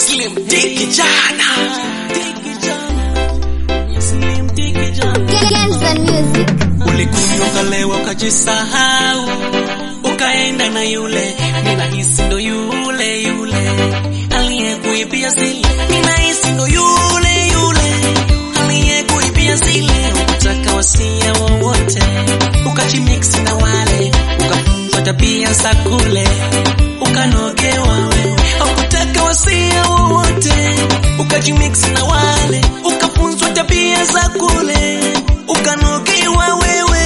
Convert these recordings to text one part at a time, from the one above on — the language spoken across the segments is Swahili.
Slim D kijana. Kenza Music. Ulikunywa ukalewa ukajisahau, ukaenda na yule, ninahisi ndo yule yule aliyekuibia zile, ninahisi ndo yule yule aliyekuibia zile, ukutaka wasia wowote, ukajimix na wale, ukafunzwa tabia za kule, ukanogewa wewe, ukutaka wasia wowote, ukajimix na wale, ukafunzwa tabia za kule, ukanogewa wewe.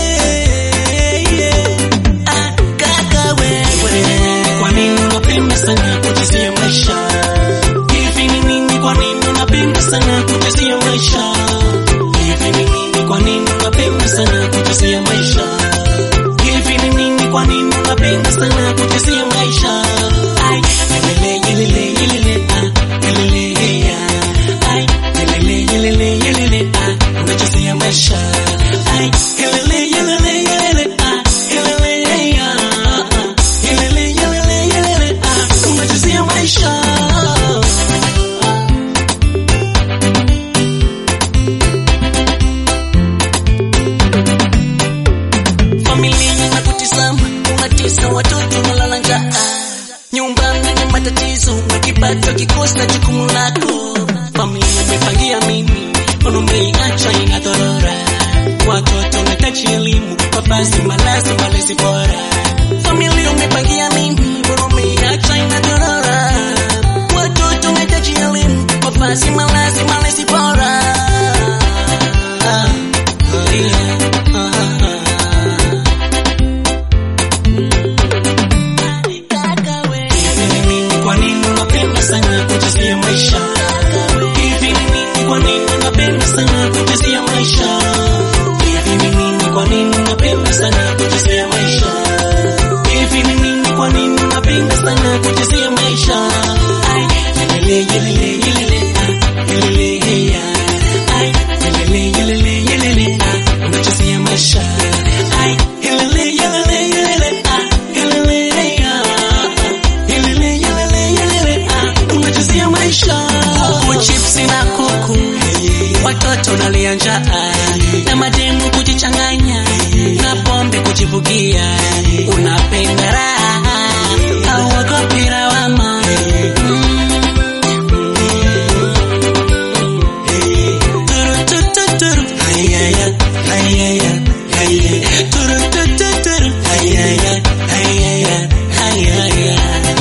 Ah, kaka wewe, kwa nini unapenda sana kujisia maisha? Hivi ni nini? Kwa nini unapenda sana kujisia maisha? Hivi ni nini? Kwa nini unapenda sana kujisia maisha? Hivi ni nini? Kwa nini unapenda sana kujisia maisha? Ai, yelele yelele yelele ah, yelele ya. Ai, yelele yelele yelele ah, unajisia maisha. Ai, yelele yelele yelele ah, yelele ya. Ah, yelele yelele yelele ah, unajisia maisha. familia inakutizama, unatesa watoto unalala njaa, nyumbani ni matatizo, ukipato kikosa jukumu lako. Familia imepangia mimi, umeiacha inadhorora, watoto unahitaji elimu, mavazi, malazi, malezi bora. Familia umepangia mimi, umeiacha inadhorora, watoto unahitaji elimu, mavazi, malazi, malezi bora. Ah, yeah, ah, ah, ah. Hivi ni nini? Kwa nini unapenda sana kujisia maisha? Hivi ni nini? Kwa nini unapenda sana kujisia maisha? Hivi ni nini? Kwa nini unapenda sana kujisia maisha? Hivi ni nini? Kwa nini unapenda sana kujisia maisha? Ai, yelele yelele yelele ah, yelele ya. Ai, yelele yelele yelele ah, unajisia maisha. Ai, yelele yelele yelele ah, yelele ya. Yelele, yelele, yelele, ah, unajisia maisha. Kuku, chipsi na kuku, watoto nalia njaa, na mademu kujichanganya, na pombe kujibugia, unapenda raha, hauogopi lawama. Turu, tu, tu, turu, hayaya, hayaya, hayaya. Turu, tu, tu, turu, hayaya, hayaya, hayaya.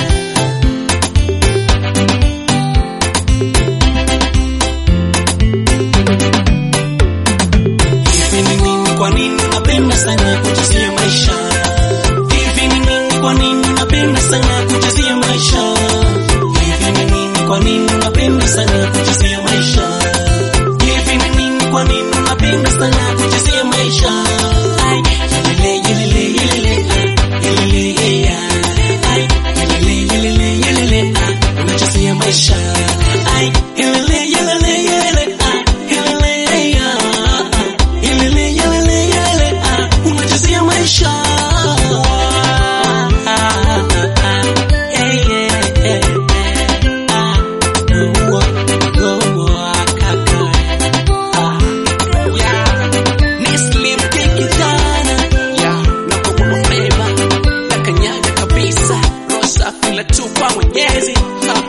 Hivi ni nini? Kwa nini unapenda sana kujisia maisha? Hivi ni nini? Kwa nini unapenda sana kujisia maisha? Hivi ni nini? Kwa nini unapenda sana kujisia maisha? Hivi ni nini? Kwa nini unapenda sana kujisia maisha? Ai, yelele, yelele, yelele, ah, yelele, ya. Ai, yelele, yelele, yelele, ah, unajisia maisha. Ai, yelele, yelele, yelele, ah, yelele, ya. Yelele, yelele, yelele, ah, unajisia maisha. Ah, ah, ah, eh, eh, eh, ah, oh, oh, oh, kaka, ah, yeah. Ni Slim King kijana, yeah, na kubeba, na kanyaga kabisa, roho safi la tu kwa Mwenyezi, ah.